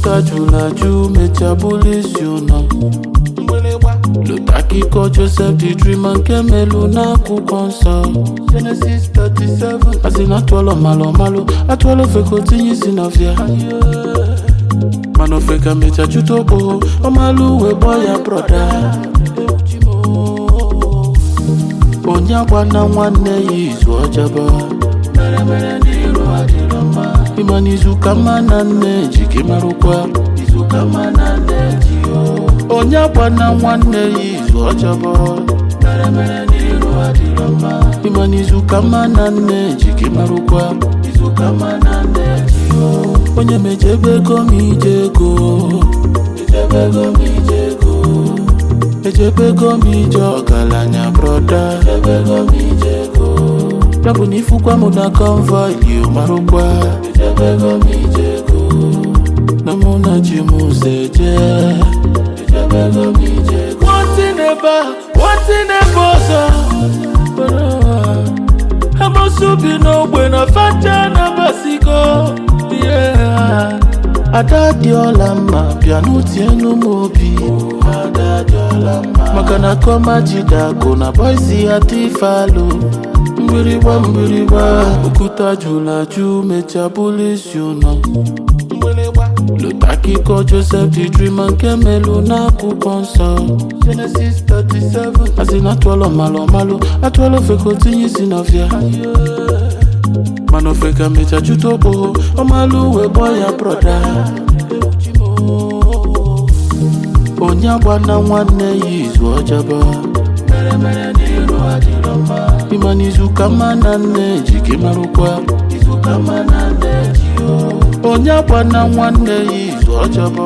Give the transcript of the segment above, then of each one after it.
okwuta jụrụ ajụ mechaa bụrụ isi ụnọ lụta akụkọ Joseph the Dreamer nke melu n'akwụkwọ nsọ Genesis 37 asị na atụọlọ malụ malụ atụọlọ ofe ka o tinye isi n'ọfịa mana ofe ka mecha jụta okpo ọmalụ uwe gbọ ya broda onye agwana nwanne ya izu ọjọbọ ịma n'izu ka mma na nne ji gị marụkwa izu ka mma na nne ji o onye agwana nwanne ya izu ọjọbọ ịma n'izu ka mma na nne ji gị marụkwa izu ka mma na nne ji o onye mejebe ego m ije ego ejebe ego m ije ego ejebe ego m ije ọgaranya broda ejebe ego m ije ego ya bụ na ifukwa m na convoy you marụkwa ejebe ego m ije ego na mụ na ji m ụzọ eje ejebe ego m ije ego nwantị n'ebe a nwantị n'ebe ọzọ amosu bi n'ogbe na fata na basigo yeah. ada dị ọla mma bịa n'utienu m obi ada dị ọla mma maka na kọma jidakụ na boisi ya tifalo mgbịrịgba mgbịrịgba okwuta jụrụ ajụ mechaa bụrụ isi ụnọ lụta akụkọ Joseph the Dreamer nke melu n'akwụkwọ nsọ Genesis 37 asị na atụọlọ malụ malụ atụọlọ ofe ka o tinye isi n'ọfịa mana ofe ka mecha jụta okpo ọmalụ uwe gbọ ya broda onye agbana nwanne ya izu ọjọbọ ịma n'izu ka mma na nne ji gị marụkwa izu ka mma na nne ji o onye agbana nwanne ya izu ọjọbọ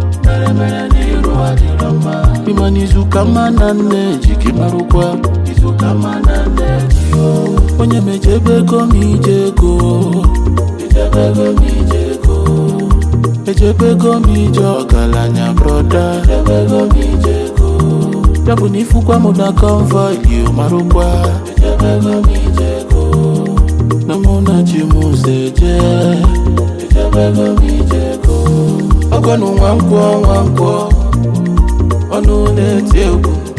ịma n'izu ka mma na nne ji gị marụkwa izu ka mma na nne ji o onye mejebe ego m ije ego ejebe ego m ije ego ejebe ego m ije ọgaranya broda ejebe ego m ije ego ya bụ na ifukwa m na convoy you marụkwa ejebe ego m ije ego na mụ na ji m ụzọ eje ejebe ego m ije ego ọgọnụ nwa nkwọ nwa nkwọ ọnụ na-eti egwu